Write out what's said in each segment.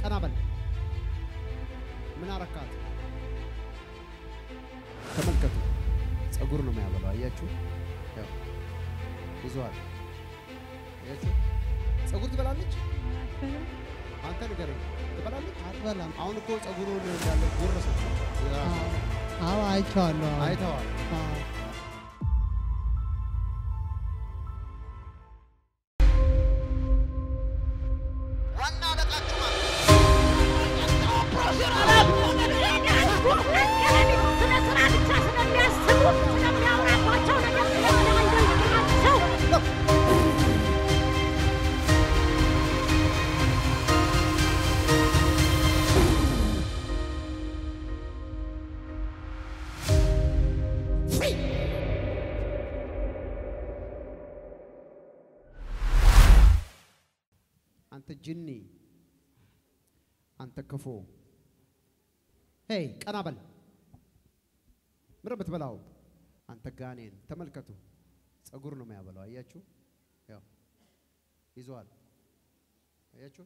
ቀና በል። ምን አረካት? ተመልከቱ። ጸጉር ነው የሚያበላው። አያችሁ? ያው ይዘዋል። አያችሁ? ጸጉር ትበላለች። አንተ ንገረኝ፣ ትበላለች? አትበላም። አሁን እኮ ጸጉሩን እንዳለ ጎረሰች። አዎ አይቼዋለሁ። አዎ። አይተዋል። አዎ። ዋና አለቃችሁ ማለት አንተ ጅኒ፣ አንተ ክፉ፣ ሄይ ቀና በል። ምር ብትበላው አንተ ጋኔን፣ ተመልከቱ። ጸጉር ነው የሚያበላው። አያችሁ? ያው ይዘዋል። አያችሁ?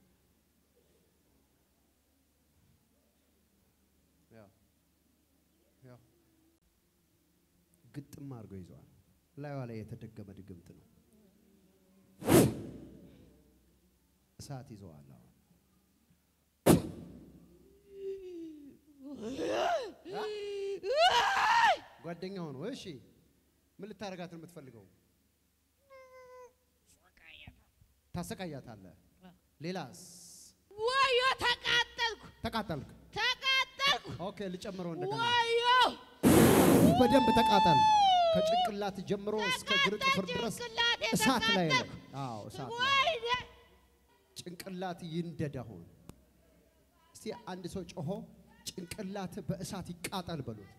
ያው ያው ግጥም አድርጎ ይዘዋል። ላይዋ ላይ የተደገመ ድግምት ነው። እሳት ይዘዋል። አሁን ጓደኛ ሆኖ እሺ፣ ምን ልታረጋት ነው የምትፈልገው? ታሰቃያታለህ። ሌላስ? ወዮ ተቃጠልኩ ተቃጠልክ? ተቃጠልኩ ኦኬ፣ ልጨምረው እንደገና። ወዮ በደንብ ተቃጠል። ከጭንቅላት ጀምሮ እስከ እግር ጥፍር ድረስ ጭንቅላቴ እሳት ላይ ነው። ተቃጠልኩ። አዎ፣ እሳት ላይ ወይኔ ጭንቅላት ይንደድ። አሁን እስቲ አንድ ሰው ጮሆ ጭንቅላት በእሳት ይቃጠል በሉት።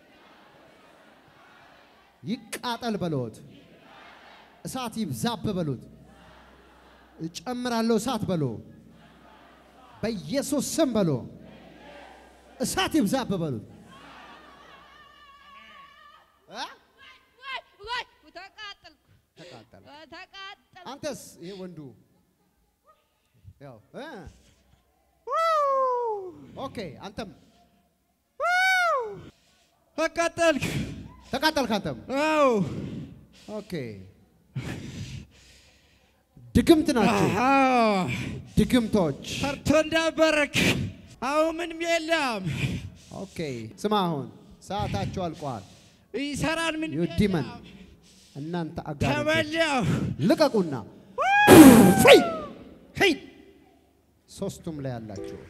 ይቃጠል በሉት። እሳት ይብዛብ በሉት። እጨምራለሁ እሳት በሎ። በኢየሱስ ስም በሎ። እሳት ይብዛብ በሉት። እ? ወይ ወይ ተቃጠልኩ ተቃጠለ። ተቃጠልኩ አንተስ ይሄ ወንዱ ያው እ? ኦኬ አንተም ተቃጠልክ። ተቃጠልክ አንተም አዎ ኦኬ ድግምት ናቸው አዎ ድግምቶች ፈርቶ እንዳበረክ አሁን ምንም የለም። ኦኬ ስማ አሁን ሰዓታቸው አልቋል ይሰራል ምን ዩ ዲመን እናንተ አጋር ተበላሁ። ልቀቁና ፍሪ ሂድ ሶስቱም ላይ ያላችሁ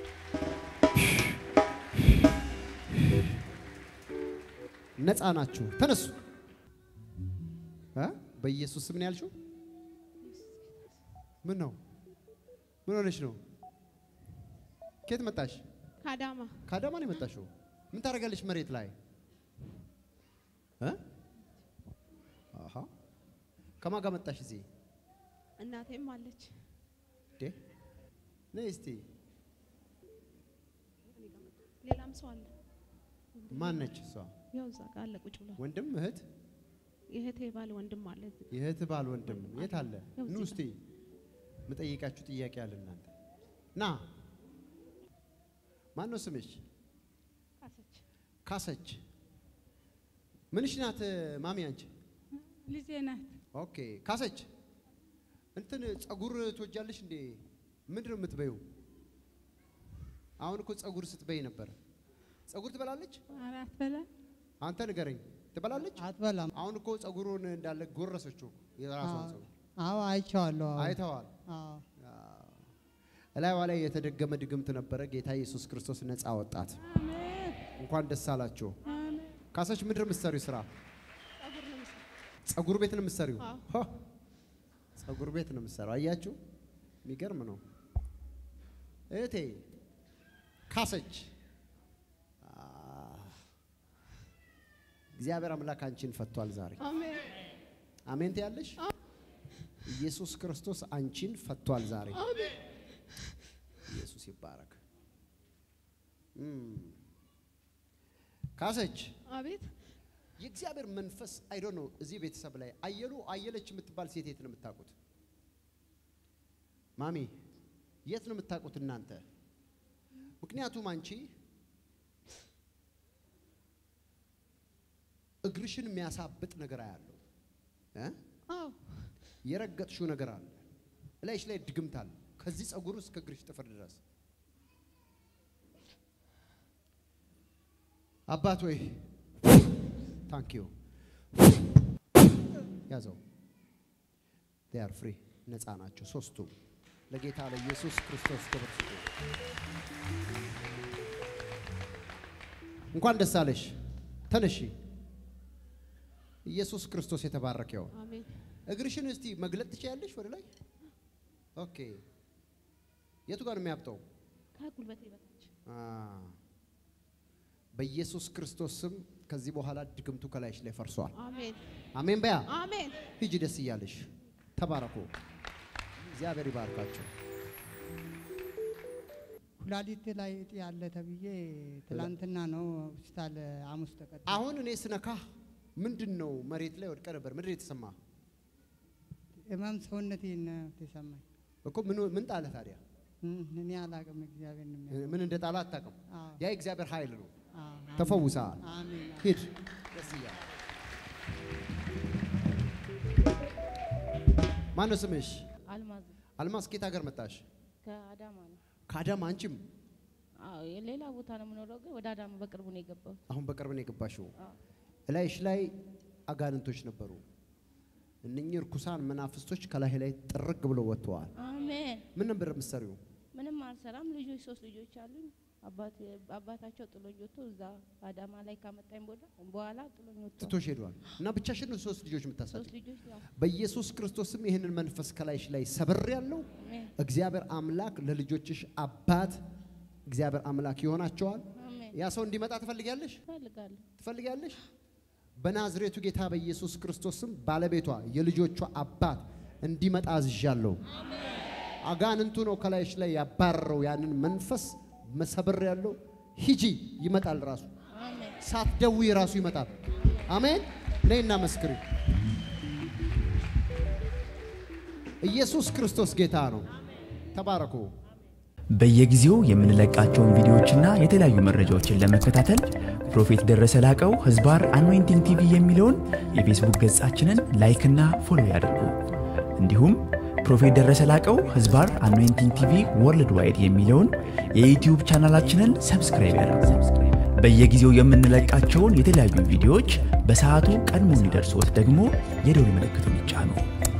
ነፃ ናችሁ ተነሱ እ? በኢየሱስ ስም ነው ያልሽው ምን ነው ምን ሆነሽ ነው ከየት መጣሽ ካዳማ ከአዳማ ነው የመጣሽው ምን ታደርጋለሽ መሬት ላይ እ? አሃ ከማን ጋር መጣሽ እዚህ እናቴም አለች ዴ ነይ እስቲ ሌላም ሰው አለ ማን ነች እሷ ያው እዛ ጋር አለ ቁጭ ብሎ ወንድም እህት የእህቴ ባል ወንድም አለ የእህት ባል ወንድም የት አለ ያው ኑ እዚህ እስቲ የምጠይቃችሁ ጥያቄ አለ እናንተ ና ማን ነው ስምሽ ካሰች ካሰች ምንሽ ናት ማሚ አንቺ ልጄ ናት ኦኬ ካሰች እንትን ጸጉር ትወጃለሽ እንዴ ምንድን ነው የምትበይው አሁን እኮ ጸጉር ስትበይ ነበር ጸጉር ትበላለች አራት በላ አንተ ንገረኝ ትበላለች አትበላም። አሁን እኮ ጸጉሩን እንዳለ ጎረሰችው የራሷን አዎ። ጸጉር አዎ አይቼዋለሁ። አዎ። አይተዋል አዎ። እላይዋ ላይ የተደገመ ድግምት ነበረ ጌታ ኢየሱስ ክርስቶስ ነፃ ወጣት እንኳን ደስ አላችሁ ካሰች ምድር የምትሰሪው ስራ ጸጉር ነው የምሰራው። ጸጉር ቤት ነው የምትሰሪው አዎ። ሆ! ጸጉር ቤት ነው የምትሰራው አያችሁ የሚገርም ነው እህቴ ካሰች አ፣ እግዚአብሔር አምላክ አንቺን ፈቷል ዛሬ አሜን አሜን ትያለሽ ኢየሱስ ክርስቶስ አንቺን ፈቷል ዛሬ አሜን ኢየሱስ ይባረክ እም። ካሰች አቤት የእግዚአብሔር መንፈስ አይዶ ነው እዚህ ቤተሰብ ላይ አየሉ አየለች የምትባል ሴት የት ነው የምታውቁት? ማሚ የት ነው የምታውቁት እናንተ? ምክንያቱም አንቺ እግርሽን የሚያሳብጥ ነገር አያለው እ? አዎ የረገጥሽው ነገር አለ እላይሽ ላይ ድግምት አለ ከዚህ ጸጉር እስከ እግርሽ ጥፍር ድረስ አባት ወይ ታንኪዩ ያዘው ር ፍሪ ነፃ ናቸው ሶስቱም ለጌታ ለኢየሱስ ክርስቶስ ክብር ስጡ እንኳን ደስ አለሽ ተነሺ ኢየሱስ ክርስቶስ የተባረከ ይሁን አሜን እግርሽን እስቲ መግለጥ ትችያለሽ ወደ ላይ ኦኬ የቱ ጋር ነው የሚያብጠው ከጉልበቴ በታች አ፣ በኢየሱስ ክርስቶስ ስም ከዚህ በኋላ ድግምቱ ከላይሽ ላይ ፈርሷል አሜን አሜን በያ አሜን ሂጂ ደስ እያለሽ ተባረኩ እግዚአብሔር ይባርካቸው ኩላሊት ላይ እጢ ያለ ተብዬ ትላንትና ነው ሆስፒታል ሐሙስ ተቀጥ አሁን እኔ ስነካ ምንድን ነው መሬት ላይ ወድቀ ነበር ምንድን ነው የተሰማ ህመም ሰውነቴን ነው የተሰማኝ። እኮ ምን ምን ጣለ ታዲያ እም፣ እኔ አላቅም እግዚአብሔር ነው የሚያውቀው። ምን እንደ ጣለ አታውቅም አዎ፣ ያ የእግዚአብሔር ኃይል ነው አዎ፣ አሜን። ተፈውሰሃል አሜን አሜን። ሂድ ደስ እያለ ማነው ስምሽ አልማዝ አልማዝ ከየት ሀገር መጣሽ ከአዳማ ነው። ከአዳማ አንቺም አዎ ሌላ ቦታ ነው የምኖረው፣ ግን ወደ አዳማ በቅርቡ ነው የገባሁት። አሁን በቅርብ ነው የገባሽው አዎ። እላይሽ ላይ አጋንንቶች ነበሩ እነኚህ እርኩሳን መናፍስቶች ከላይ ላይ ጥርግ ብለው ወጥተዋል አሜን። ምን ነበር የምትሰሪው ምንም አልሰራም። ልጆች ሶስት ልጆች አሉኝ። አባት አባታቸው ጥሎኝ ወጥቶ እዛ አዳማ ላይ ካመጣኝ ቦዳ በኋላ ጥሎኝ ወጥቶ ትቶሽ ሄዷል እና ብቻሽን ነው ሶስት ልጆች የምታሳድግ ሶስት ልጆች ያው በኢየሱስ ክርስቶስም ይህንን መንፈስ ከላይሽ ላይ ሰብር ያለው አሜን እግዚአብሔር አምላክ ለልጆችሽ አባት እግዚአብሔር አምላክ ይሆናቸዋል አሜን። ያ ሰው እንዲመጣ ትፈልጊያለሽ እፈልጋለሁ። ትፈልጊያለሽ በናዝሬቱ ጌታ በኢየሱስ ክርስቶስም ባለቤቷ የልጆቿ አባት እንዲመጣ አዝዣለሁ አጋንንቱ ነው ከላይሽ ላይ ያባረረው ያንን መንፈስ መሰበር ያለው ሂጂ ይመጣል ራሱ አሜን። ሳትደውይ ራሱ ይመጣል አሜን ነይና መስክሪ ኢየሱስ ክርስቶስ ጌታ ነው ተባረኩ በየጊዜው የምንለቃቸውን ቪዲዮዎችና የተለያዩ መረጃዎችን ለመከታተል ፕሮፌት ደረሰ ላቀው ህዝባር አኖይንቲንግ ቲቪ የሚለውን የፌስቡክ ገጻችንን ላይክና ፎሎ ያድርጉ። እንዲሁም ፕሮፌት ደረሰ ላቀው ህዝባር አኖይንቲንግ ቲቪ ወርልድ ዋይድ የሚለውን የዩትዩብ ቻናላችንን ሰብስክራይብ ያድርጉ። በየጊዜው የምንለቃቸውን የተለያዩ ቪዲዮዎች በሰዓቱ ቀድሞ እንዲደርሶት ደግሞ የደውል ምልክቱን ይጫኑ።